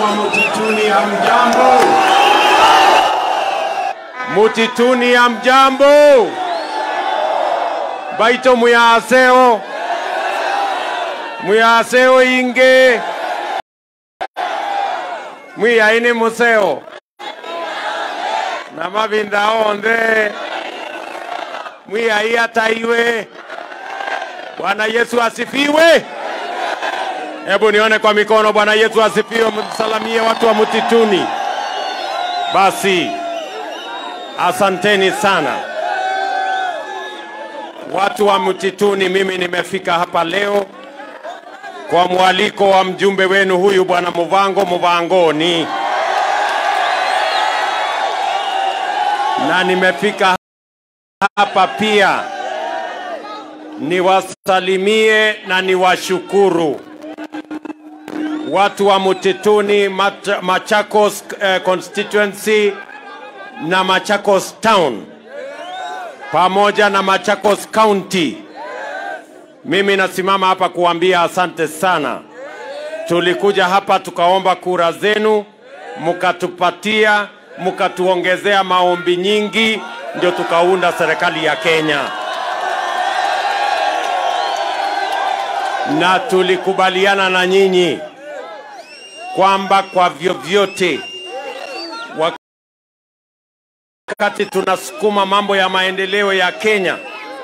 wa mtituni ya mjambo, mutituni ya mjambo, baito muyaseo muyaseo inge mwiyaine museo na mavinda onthe mwiyai hata iwe. Bwana Yesu asifiwe. Hebu nione kwa mikono. Bwana Yesu asifiwe. Msalamie watu wa mtituni. Basi asanteni sana watu wa mtituni. Mimi nimefika hapa leo kwa mwaliko wa mjumbe wenu huyu bwana Muvango Muvangoni, na nimefika hapa pia niwasalimie na niwashukuru watu wa Mtituni, Mat- Machakos eh, constituency na Machakos town pamoja na Machakos county. Mimi nasimama hapa kuambia asante sana. Tulikuja hapa tukaomba kura zenu, mkatupatia, mkatuongezea maombi nyingi, ndio tukaunda serikali ya Kenya. na tulikubaliana na nyinyi kwamba kwa vyovyote wakati tunasukuma mambo ya maendeleo ya Kenya,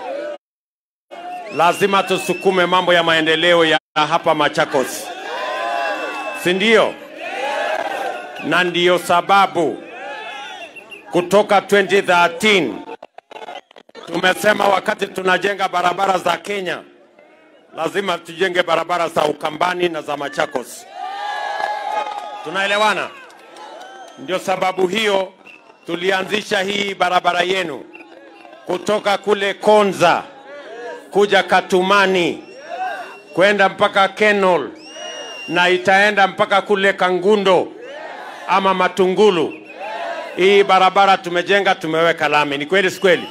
lazima tusukume mambo ya maendeleo ya hapa Machakos, si ndio? Na ndiyo sababu kutoka 2013 tumesema wakati tunajenga barabara za Kenya lazima tujenge barabara za Ukambani na za Machakos. Tunaelewana? Ndio sababu hiyo tulianzisha hii barabara yenu kutoka kule Konza kuja Katumani kwenda mpaka Kenol na itaenda mpaka kule Kangundo ama Matungulu. Hii barabara tumejenga, tumeweka lami. Ni kweli, si kweli?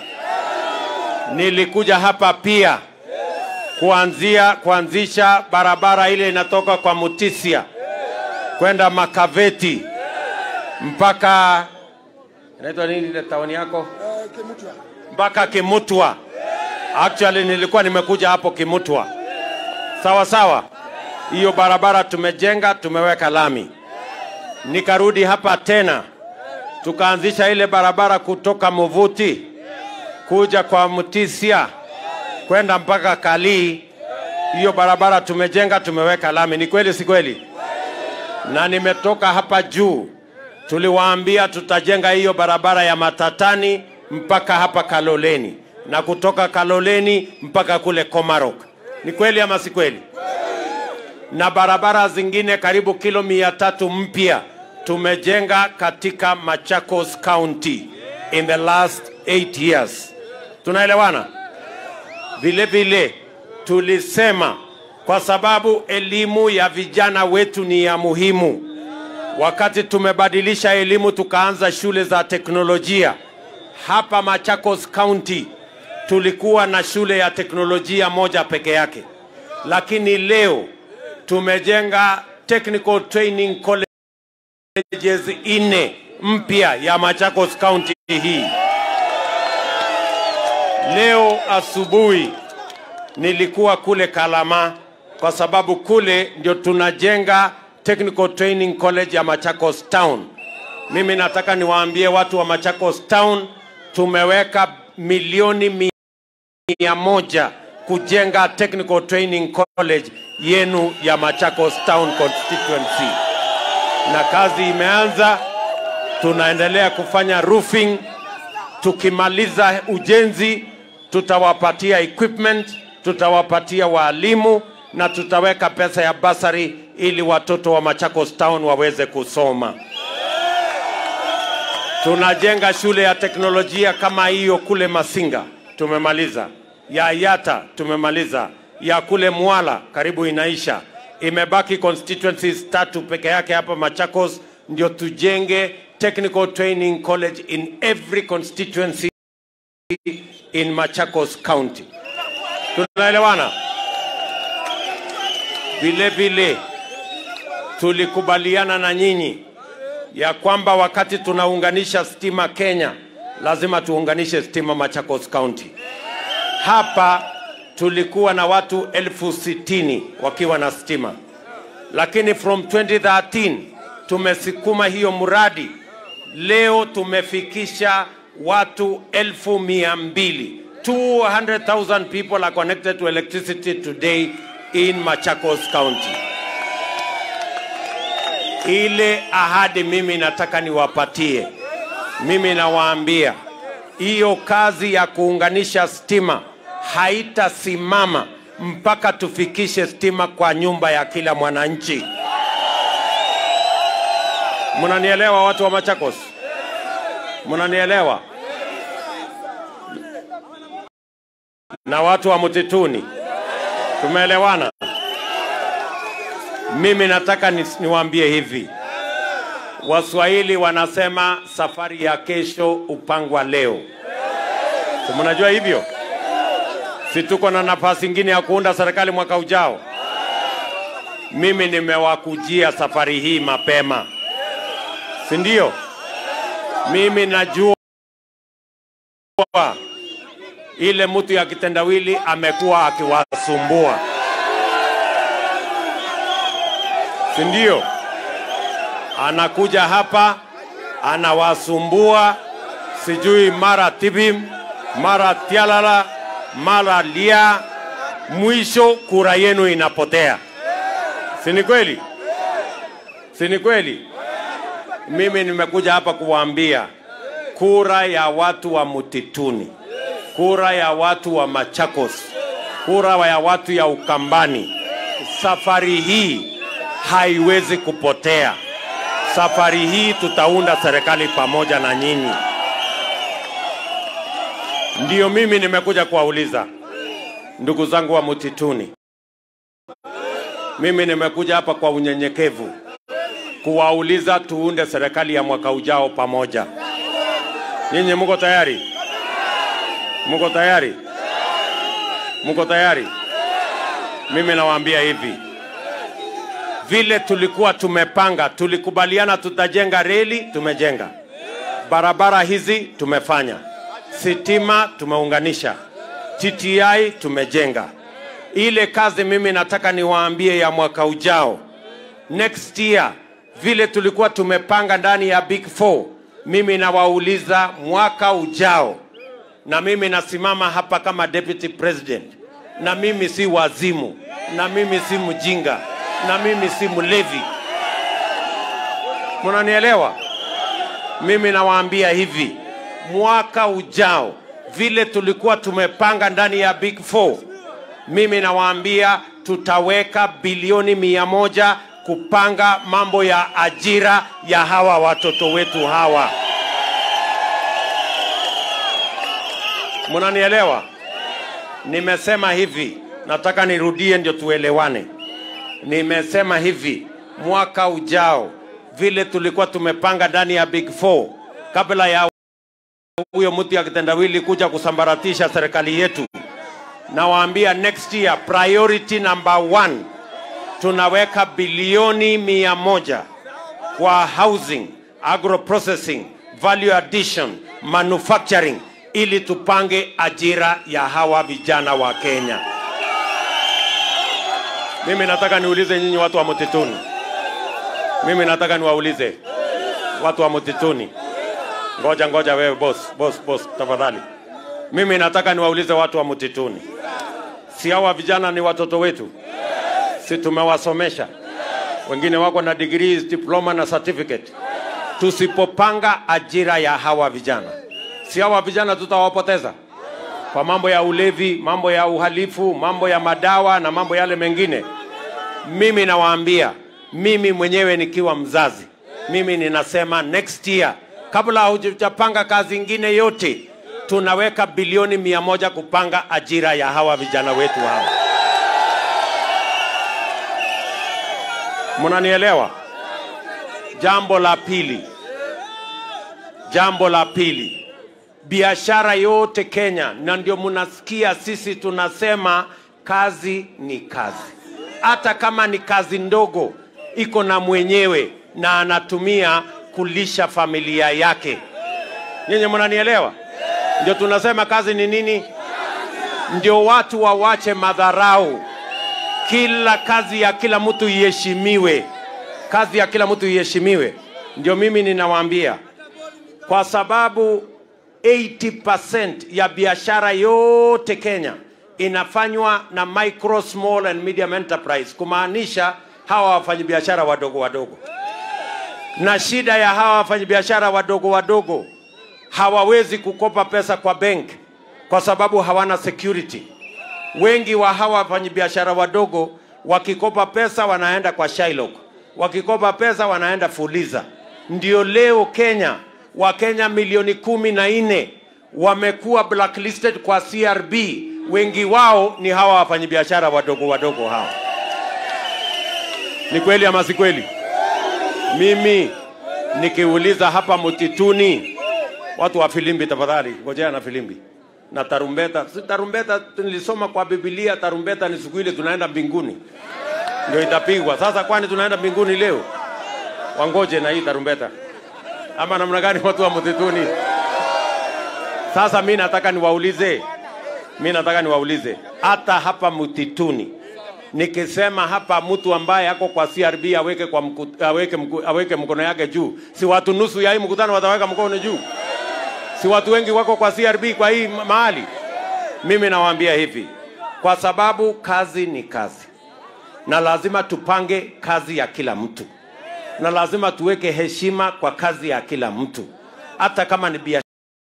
Nilikuja hapa pia kuanzia kuanzisha barabara ile inatoka kwa Mutisia kwenda Makaveti mpaka inaitwa nini ile tauni yako mpaka Kimutwa. Actually nilikuwa nimekuja hapo Kimutwa, sawa sawa. Hiyo barabara tumejenga, tumeweka lami. Nikarudi hapa tena tukaanzisha ile barabara kutoka Muvuti kuja kwa Mutisia kwenda mpaka Kalii. Hiyo barabara tumejenga, tumeweka lami. Ni kweli, si kweli? Na nimetoka hapa juu, tuliwaambia tutajenga hiyo barabara ya Matatani mpaka hapa Kaloleni na kutoka Kaloleni mpaka kule Komarok. Ni kweli ama si kweli? Na barabara zingine karibu kilo mia tatu mpya tumejenga katika Machakos County in the last eight years. Tunaelewana? Vile vile tulisema kwa sababu elimu ya vijana wetu ni ya muhimu. Wakati tumebadilisha elimu tukaanza shule za teknolojia hapa Machakos County, tulikuwa na shule ya teknolojia moja peke yake, lakini leo tumejenga technical training colleges nne mpya ya Machakos County hii. Leo asubuhi nilikuwa kule Kalama kwa sababu kule ndio tunajenga Technical Training College ya Machakos Town. Mimi nataka niwaambie watu wa Machakos Town tumeweka milioni mia moja kujenga Technical Training College yenu ya Machakos Town constituency, na kazi imeanza. Tunaendelea kufanya roofing tukimaliza ujenzi tutawapatia equipment, tutawapatia waalimu na tutaweka pesa ya basari ili watoto wa Machakos Town waweze kusoma. Tunajenga shule ya teknolojia kama hiyo kule Masinga, tumemaliza. Ya Yata tumemaliza. Ya kule Mwala karibu inaisha. Imebaki constituencies tatu peke yake hapa Machakos, ndio tujenge technical training college in every constituency in Machakos County. Tunaelewana? Vile vile tulikubaliana na nyinyi ya kwamba wakati tunaunganisha stima Kenya, lazima tuunganishe stima Machakos County. Hapa tulikuwa na watu elfu sitini wakiwa na stima, lakini from 2013 tumesukuma hiyo mradi, leo tumefikisha watu elfu mia mbili 200,000 people are connected to electricity today in Machakos County. Ile ahadi mimi nataka niwapatie, mimi nawaambia hiyo kazi ya kuunganisha stima haitasimama mpaka tufikishe stima kwa nyumba ya kila mwananchi. Mnanielewa watu wa Machakos? Mnanielewa? Na watu wa mtituni, tumeelewana? Mimi nataka ni, niwaambie hivi, Waswahili wanasema safari ya kesho upangwa leo. Si mnajua hivyo? Si tuko na nafasi ingine ya kuunda serikali mwaka ujao? Mimi nimewakujia safari hii mapema, si ndio? Mimi najua ile mtu ya kitendawili amekuwa akiwasumbua, si ndio? Anakuja hapa anawasumbua, sijui mara tibim, mara tialala, mara lia, mwisho kura yenu inapotea. Si ni kweli? Si ni kweli? Mimi nimekuja hapa kuwaambia kura ya watu wa mtituni, kura ya watu wa Machakos, kura ya watu ya Ukambani, safari hii haiwezi kupotea. Safari hii tutaunda serikali pamoja na nyinyi. Ndiyo mimi nimekuja kuwauliza ndugu zangu wa mtituni, mimi nimekuja hapa kwa unyenyekevu kuwauliza tuunde serikali ya mwaka ujao pamoja. Nyinyi mko tayari? Mko tayari? Mko tayari? Mimi nawaambia hivi, vile tulikuwa tumepanga, tulikubaliana tutajenga reli, tumejenga barabara hizi, tumefanya sitima, tumeunganisha TTI, tumejenga. Ile kazi mimi nataka niwaambie ya mwaka ujao, next year, vile tulikuwa tumepanga ndani ya Big Four, mimi nawauliza mwaka ujao, na mimi nasimama hapa kama deputy president, na mimi si wazimu, na mimi si mjinga, na mimi si mlevi. Mnanielewa? Mimi nawaambia hivi, mwaka ujao vile tulikuwa tumepanga ndani ya Big Four, mimi nawaambia tutaweka bilioni mia moja kupanga mambo ya ajira ya hawa watoto wetu hawa. Mnanielewa? Nimesema hivi, nataka nirudie ndio tuelewane. Nimesema hivi, mwaka ujao vile tulikuwa tumepanga ndani ya Big Four kabla ya huyo mtu ya kitendawili kuja kusambaratisha serikali yetu, nawaambia next year priority number one tunaweka bilioni mia moja kwa housing, agro processing, value addition, manufacturing ili tupange ajira ya hawa vijana wa Kenya. Mimi nataka niulize nyinyi watu wa mtituni, mimi nataka niwaulize watu wa mtituni. Ngoja ngoja, wewe boss, boss, boss, tafadhali. Mimi nataka niwaulize watu wa mtituni, si hawa vijana ni watoto wetu? Si tumewasomesha? Wengine wako na degrees, diploma na certificate. Tusipopanga ajira ya hawa vijana, si hawa vijana tutawapoteza kwa mambo ya ulevi, mambo ya uhalifu, mambo ya madawa na mambo yale mengine. Mimi nawaambia, mimi mwenyewe nikiwa mzazi, mimi ninasema next year, kabla hujapanga kazi ingine yote, tunaweka bilioni mia moja kupanga ajira ya hawa vijana wetu hawa. Mnanielewa? Jambo la pili, jambo la pili, biashara yote Kenya, na ndio mnasikia sisi tunasema kazi ni kazi, hata kama ni kazi ndogo, iko na mwenyewe na anatumia kulisha familia yake. Nyinyi mnanielewa? Ndio tunasema kazi ni nini? Ndio watu wawache madharau. Kila kazi ya kila mtu iheshimiwe, kazi ya kila mtu iheshimiwe. Ndio mimi ninawaambia, kwa sababu 80% ya biashara yote Kenya inafanywa na micro, small and medium enterprise, kumaanisha hawa wafanyabiashara wadogo wadogo. Na shida ya hawa wafanyabiashara wadogo wadogo hawawezi kukopa pesa kwa bank kwa sababu hawana security. Wengi wa hawa wafanyabiashara wadogo wakikopa pesa wanaenda kwa Shylock, wakikopa pesa wanaenda Fuliza. Ndio leo Kenya Wakenya milioni kumi na nne wamekuwa blacklisted kwa CRB. Wengi wao ni hawa wafanyabiashara wadogo wadogo hawa. Ni kweli ama si kweli? Mimi nikiuliza hapa mtituni, watu wa filimbi, tafadhali ngojea na filimbi na tarumbeta. Si tarumbeta nilisoma kwa Biblia, tarumbeta ni siku ile tunaenda mbinguni ndio itapigwa. Sasa kwani tunaenda mbinguni leo? Wangoje na hii tarumbeta ama namna gani, watu wa msituni? Sasa mi nataka niwaulize, mi nataka niwaulize, hata hapa msituni nikisema hapa mtu ambaye ako kwa CRB aweke, kwa mku, aweke, mku, aweke mkono yake juu, si watu nusu ya hii mkutano wataweka mkono juu? Si watu wengi wako kwa CRB kwa hii ma- mahali? Mimi nawaambia hivi, kwa sababu kazi ni kazi, na lazima tupange kazi ya kila mtu, na lazima tuweke heshima kwa kazi ya kila mtu, hata kama ni biashara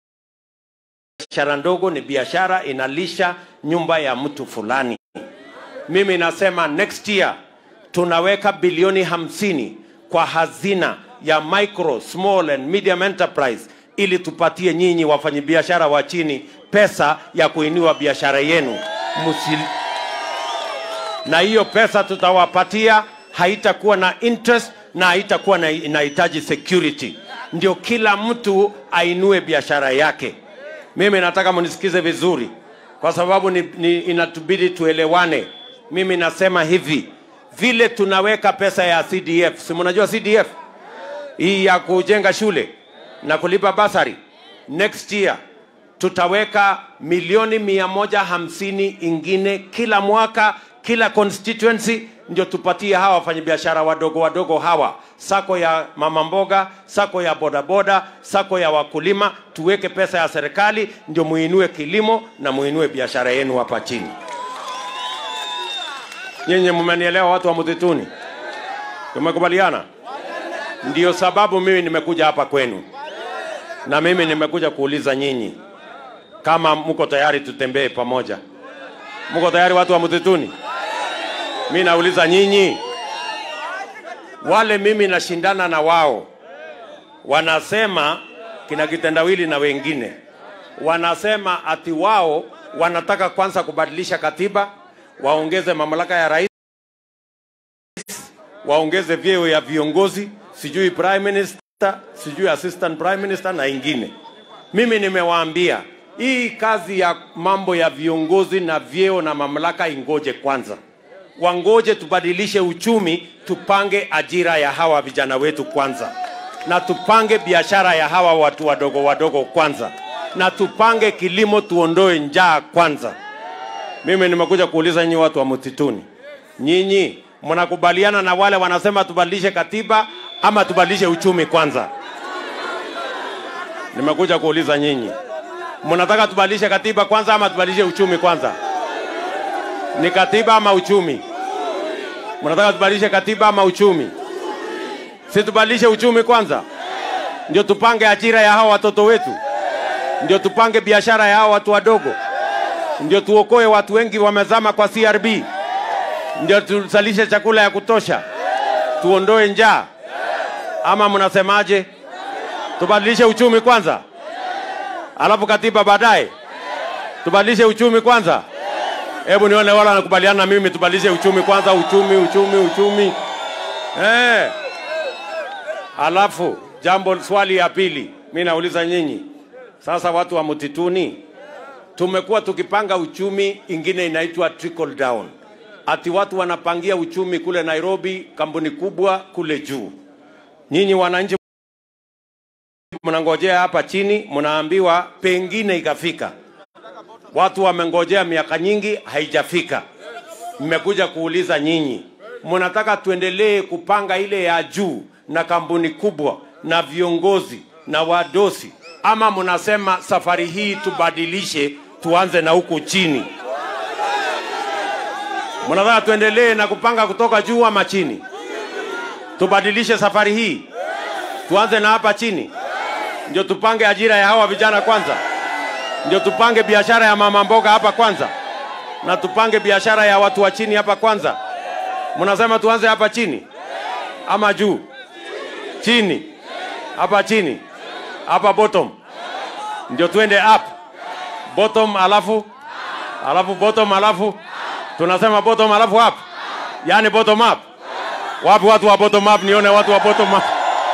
ndogo, ni biashara inalisha nyumba ya mtu fulani. Mimi nasema next year tunaweka bilioni hamsini kwa hazina ya micro, small and medium enterprise ili tupatie nyinyi wafanyabiashara wa chini pesa ya kuinua biashara yenu Musil... na hiyo pesa tutawapatia haitakuwa na interest na haitakuwa na inahitaji security, ndio kila mtu ainue biashara yake. Mimi nataka mnisikize vizuri, kwa sababu ni, ni, inatubidi tuelewane. Mimi nasema hivi, vile tunaweka pesa ya CDF, si mnajua CDF hii ya kujenga shule na kulipa basari, next year tutaweka milioni mia moja hamsini ingine kila mwaka kila constituency, ndio tupatie hawa wafanyabiashara wadogo wadogo hawa, sako ya mama mboga, sako ya bodaboda, sako ya wakulima, tuweke pesa ya serikali, ndio muinue kilimo na muinue biashara yenu hapa chini. Nyinyi mmenielewa, watu wa msituni? Tumekubaliana? Ndio sababu mimi nimekuja hapa kwenu, na mimi nimekuja kuuliza nyinyi kama mko tayari tutembee pamoja. Mko tayari watu wa msituni? Mi nauliza nyinyi, wale mimi nashindana na wao, wanasema kina kitendawili na wengine wanasema ati wao wanataka kwanza kubadilisha katiba, waongeze mamlaka ya rais, waongeze vyeo ya viongozi, sijui prime minister, sijui assistant prime minister na ingine. Mimi nimewaambia hii kazi ya mambo ya viongozi na vyeo na mamlaka ingoje kwanza, wangoje tubadilishe uchumi, tupange ajira ya hawa vijana wetu kwanza, na tupange biashara ya hawa watu wadogo wadogo kwanza, na tupange kilimo, tuondoe njaa kwanza. Mimi nimekuja kuuliza nyinyi watu wa msituni, nyinyi mnakubaliana na wale wanasema tubadilishe katiba ama tubadilishe uchumi kwanza? Nimekuja kuuliza nyinyi, mnataka tubadilishe katiba kwanza ama tubadilishe uchumi kwanza? Ni katiba ama uchumi? Mnataka tubadilishe katiba ama uchumi? Si tubadilishe uchumi kwanza, ndio tupange ajira ya hawa watoto wetu, ndio tupange biashara ya hawa watu wadogo, ndio tuokoe watu wengi wamezama kwa CRB, ndio tuzalishe chakula ya kutosha, tuondoe njaa. Ama mnasemaje? Tubadilishe uchumi kwanza, alafu katiba baadaye. Tubadilishe uchumi kwanza. Hebu nione wala wanakubaliana na mimi, tubadilishe uchumi kwanza. Uchumi, uchumi, uchumi. Eh. Alafu jambo, swali ya pili, mi nauliza nyinyi sasa, watu wa mtituni, tumekuwa tukipanga uchumi ingine inaitwa trickle down ati watu wanapangia uchumi kule Nairobi, kampuni kubwa kule juu. Nyinyi wananchi mnangojea hapa chini, mnaambiwa pengine ikafika. Watu wamengojea miaka nyingi, haijafika. Mmekuja kuuliza nyinyi, mnataka tuendelee kupanga ile ya juu na kampuni kubwa na viongozi na wadosi, ama mnasema safari hii tubadilishe, tuanze na huku chini? Mnataka tuendelee na kupanga kutoka juu ama chini? Tubadilishe safari hii, tuanze na hapa chini, ndio tupange ajira ya hawa vijana kwanza, ndio tupange biashara ya mama mboga hapa kwanza, na tupange biashara ya watu wa chini hapa kwanza. Mnasema tuanze hapa chini ama juu? Chini, hapa chini, hapa bottom, ndio tuende up bottom, alafu alafu bottom, alafu tunasema bottom, alafu up, yani bottom up. Wapi watu wa bottom up? Nione watu wa bottom up.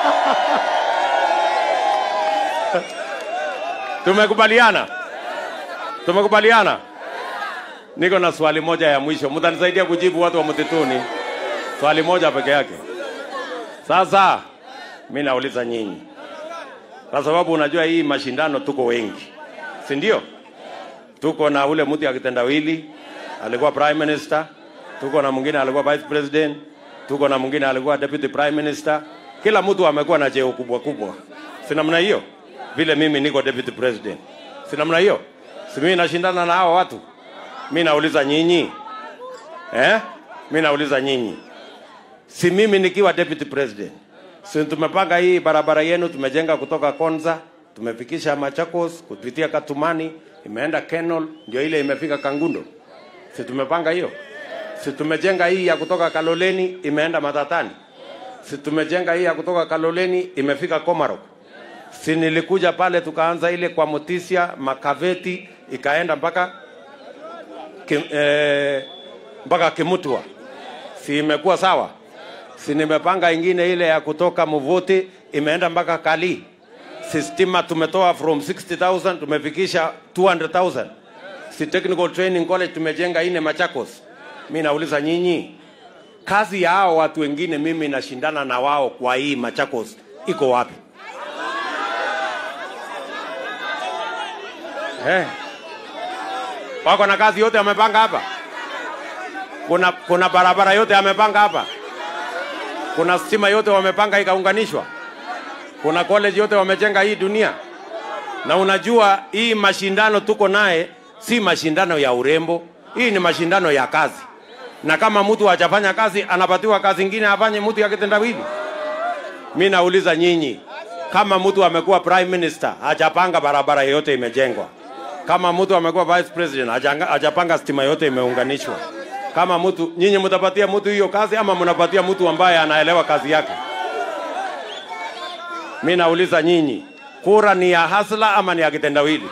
Tumekubaliana, tumekubaliana. Niko na swali moja ya mwisho, mtanisaidia kujibu watu wa mtituni, swali moja peke yake. Sasa mi nauliza nyinyi, kwa sababu unajua hii mashindano tuko wengi, si ndio? Tuko na ule mtu akitendawili alikuwa prime minister, tuko na mwingine alikuwa vice president, tuko na mwingine alikuwa deputy prime minister. Kila mtu amekuwa na cheo kubwa kubwa, si namna hiyo? Vile mimi niko deputy president, si namna hiyo? Si mimi nashindana na hawa watu? Mi nauliza nyinyi eh? Mi nauliza nyinyi, si mimi nikiwa deputy president, si tumepanga hii barabara yenu, tumejenga kutoka Konza, tumefikisha Machakos kupitia Katumani, imeenda Kenol, ndio ile imefika Kangundo, si tumepanga hiyo? Si tumejenga hii ya kutoka Kaloleni imeenda Matatani, si tumejenga hii ya kutoka Kaloleni imefika Komarok, si nilikuja pale tukaanza ile kwa Mutisia Makaveti ikaenda mpaka kim, eh, mpaka Kimutwa, si imekuwa sawa? Si nimepanga ingine ile ya kutoka Muvuti imeenda mpaka Kali. Si stima tumetoa from 60,000 tumefikisha 200,000. Si technical training college tumejenga ine Machakos. Mi nauliza nyinyi, kazi ya hao watu wengine mimi nashindana na wao kwa hii Machakos iko wapi? Eh. Wako na kazi yote wamepanga hapa? Kuna, kuna barabara yote amepanga hapa? Kuna stima yote wamepanga ikaunganishwa? Kuna college yote wamejenga hii dunia? Na unajua hii mashindano tuko naye si mashindano ya urembo, hii ni mashindano ya kazi. Na kama mtu hajafanya kazi, anapatiwa kazi ingine afanye mtu ya kitendawili. Mi nauliza nyinyi, kama mtu amekuwa prime minister hajapanga barabara yote imejengwa, kama mtu amekuwa vice president hajanga- hajapanga stima yote imeunganishwa, kama mtu nyinyi mtapatia mtu hiyo kazi ama mnapatia mtu ambaye anaelewa kazi yake? Mi nauliza nyinyi, kura ni ya hasla ama ni ya kitendawili?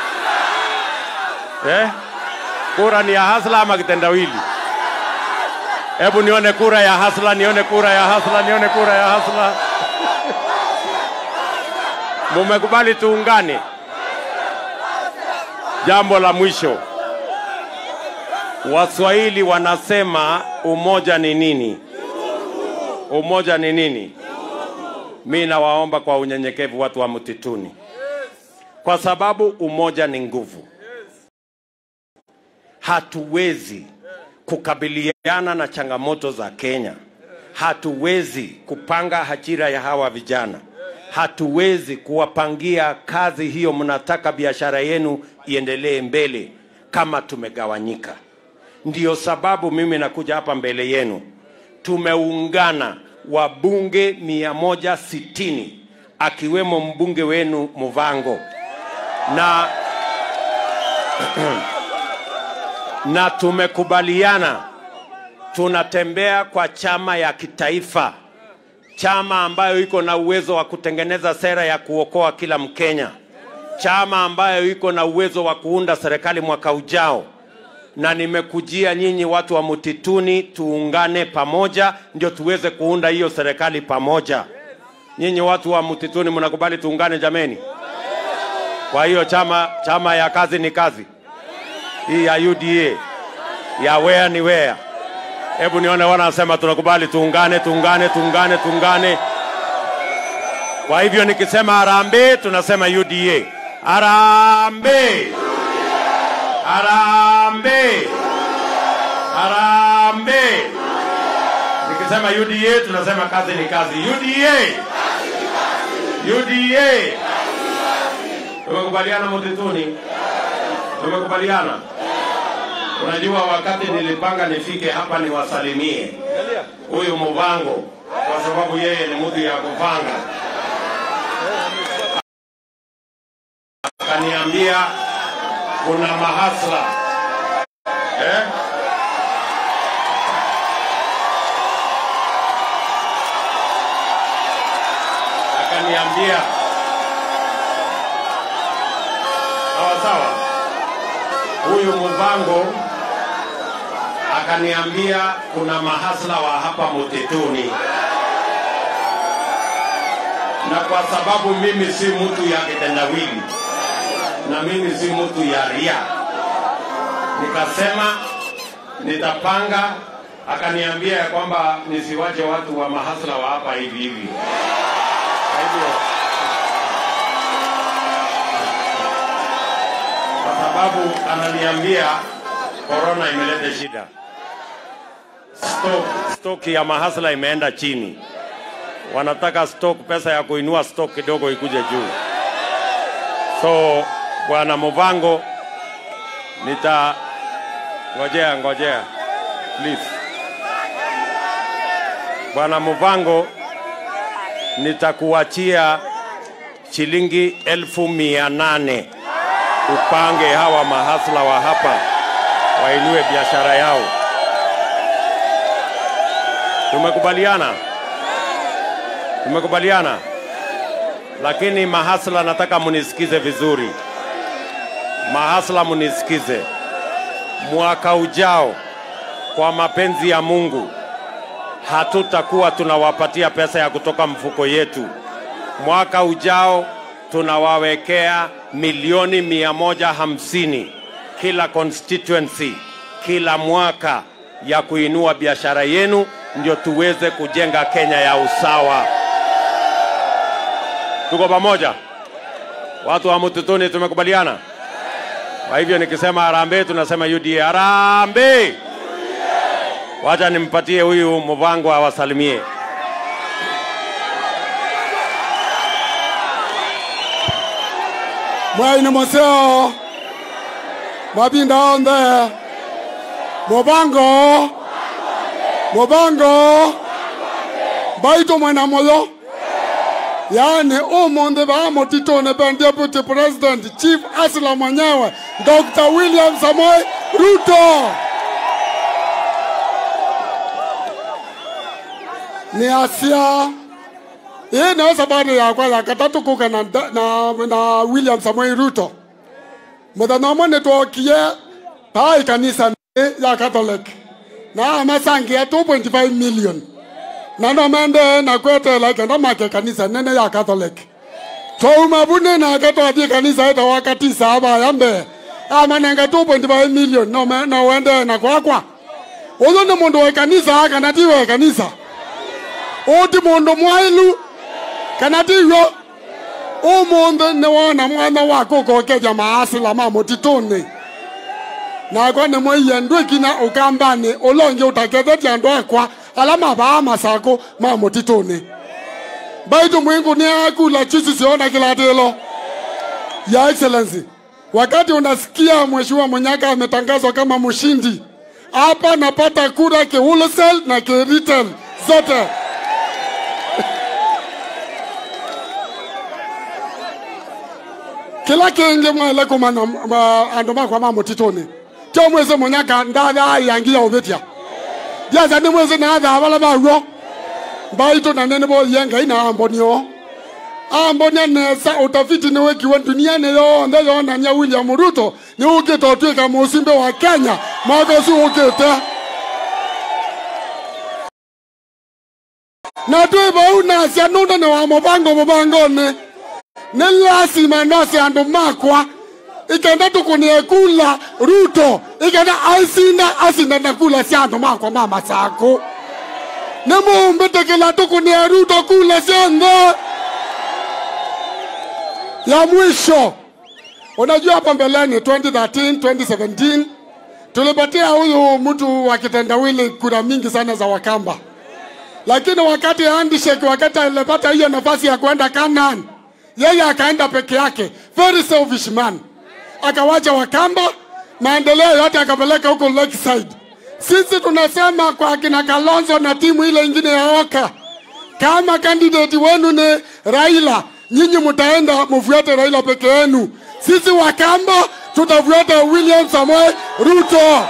Eh? Kura ni ya hasla ama kitendawili? Hebu nione kura ya hasla, nione kura ya hasla, nione kura ya hasla. Mumekubali tuungane. Jambo la mwisho, Waswahili wanasema umoja ni nini? Umoja ni nini? Mi nawaomba kwa unyenyekevu watu wa mtituni, kwa sababu umoja ni nguvu. Hatuwezi kukabiliana na changamoto za Kenya, hatuwezi kupanga ajira ya hawa vijana, hatuwezi kuwapangia kazi hiyo. Mnataka biashara yenu iendelee mbele kama tumegawanyika. Ndiyo sababu mimi nakuja hapa mbele yenu. Tumeungana wabunge mia moja sitini akiwemo mbunge wenu Muvango na na tumekubaliana tunatembea kwa chama ya kitaifa, chama ambayo iko na uwezo wa kutengeneza sera ya kuokoa kila Mkenya, chama ambayo iko na uwezo wa kuunda serikali mwaka ujao. Na nimekujia nyinyi watu wa mtituni, tuungane pamoja, ndio tuweze kuunda hiyo serikali pamoja. Nyinyi watu wa mtituni, mnakubali tuungane jameni? Kwa hiyo chama, chama ya kazi ni kazi hii ya UDA ya where ni where Hebu nione wanasema tunakubali, tuungane, tuungane, tuungane, tuungane. Kwa hivyo nikisema harambee, tunasema UDA. Harambee, harambee, harambee. Nikisema UDA, tunasema kazi ni kazi. UDA, UDA. Tumekubaliana Mutituni, tumekubaliana. Unajua, wakati nilipanga nifike hapa niwasalimie huyu Muvango kwa sababu yeye ni mtu ya kupanga, akaniambia kuna mahasla eh? akaniambia sawa sawa, huyu Muvango akaniambia kuna mahasla wa hapa Mutituni, na kwa sababu mimi si mtu ya kitendawili na mimi si mtu ya ria, nikasema nitapanga. Akaniambia ya kwamba nisiwache watu wa mahasla wa hapa hivi hivi. Kwa hivyo kwa sababu ananiambia korona imeleta shida, stock, stock ya mahasla imeenda chini, wanataka stock, pesa ya kuinua stock kidogo ikuje juu. So bwana Muvango, nita ngojea ngojea, please bwana Muvango, nitakuachia shilingi elfu mia nane upange hawa mahasla wa hapa wainue biashara yao. Tumekubaliana, tumekubaliana. Lakini mahasla, nataka munisikize vizuri. Mahasla, munisikize. Mwaka ujao, kwa mapenzi ya Mungu, hatutakuwa tunawapatia pesa ya kutoka mfuko yetu. Mwaka ujao tunawawekea milioni mia moja hamsini kila constituency kila mwaka ya kuinua biashara yenu, ndio tuweze kujenga Kenya ya usawa. Tuko pamoja, watu wa Mutituni, tumekubaliana. Kwa hivyo nikisema harambee, tunasema UDA. Harambee! Wacha nimpatie huyu Muvango awasalimie. mwaine moseo mwabinda onthe mubango mubango mbaito mwena moyo yaani umunthe baa mutituni ben deputy president chief asla mwenyewe dr william samoei ruto ni asia hii ndio sababu yakwa ya katatu kuka na, na, na William Samoei Ruto muthenya umwe nitwokie pai kanisa ya Catholic na amasangia 2.5 million na no mende na kwetela kenda make kanisa nene ya Catholic twauma bune nake twathie kanisa ita wakati saba ya mbee amanenga 2.5 million no, me- no wende na kwakwa uyu ni mundu wa kanisa kana ti wa kanisa uti mundu mwailu kana tiyo umunthe nĩ wona mwana waku ũkokeja maasila ma mũtitũnĩ nakwa nĩ mwĩie ndwĩkinya ũkambani ũlongi ũtakethetie andũ akwa ala mabaa masako ma mũtitũnĩ baitu mwingu nĩ akula chisi siona kilatilo ya excellency wakati unasikia mheshimiwa Munyaka ametangazwa kama mshindi hapa napata kura ki wholesale na ki retail zote kila kingi mwele kumana ma- andu makwa ma mutituni tio mwezi munyaka ndatha ayangia uvitia ndiaca ni mwezi natha bala baguo mbaitu na nene bothie ngai na ambonio ambonia nesa utafiti ni wikiwe duniani yonthe yonania william ruto ni ukite utuika mucimbi wa kenya mwaka ucio ukite na twi bau nacia nundu ni wa mubango mubangoni nĩ lazima nose andũ makwa ikenda tukunie kula ruto ikenda aisinda asinda na kula syando makwa mama sako nemumbetekela tukunie ruto kula syando ya mwisho unajua hapa mbeleni 2013 2017 tulipatia huyu mtu wa kitendawili kura mingi sana za wakamba lakini wakati handshake wakati alipata hiyo nafasi ya kwenda Canaan, yeye akaenda peke yake, very selfish man, akawacha Wakamba, maendeleo yote akapeleka huko Lakeside. Sisi tunasema kwa akina Kalonzo na timu ile ingine ya Oka, kama candidate wenu ni Raila, nyinyi mtaenda mfuate Raila peke yenu. Sisi Wakamba tutafuata William Samoei Ruto.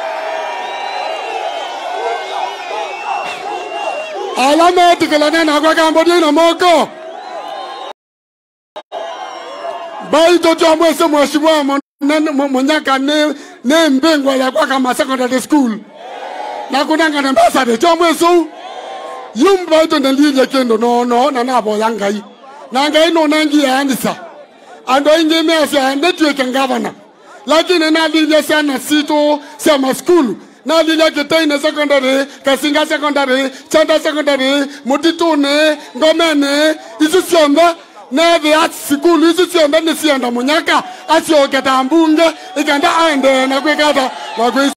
alama etikelane nakwa kambodia ina moko baito twamwese mheshimiwa Mon- Mon- munyaka ne ne mbingwa yakwa kama secondary school nakunangana mbasade twamwesu yum baito nalilye kendo nono nanaboya ngai na ngai nonangia andisa ando ingi mesi ande tweke ngavana lakini nalilye sana situ sia maskulu nalilye kitaine secondary kasinga secondary chanda secondary mutitune ngomene isu siombe nethi a sikulu isu siombe nisienda munyaka asioketa mbunge ikenda aende nakwikata nakwi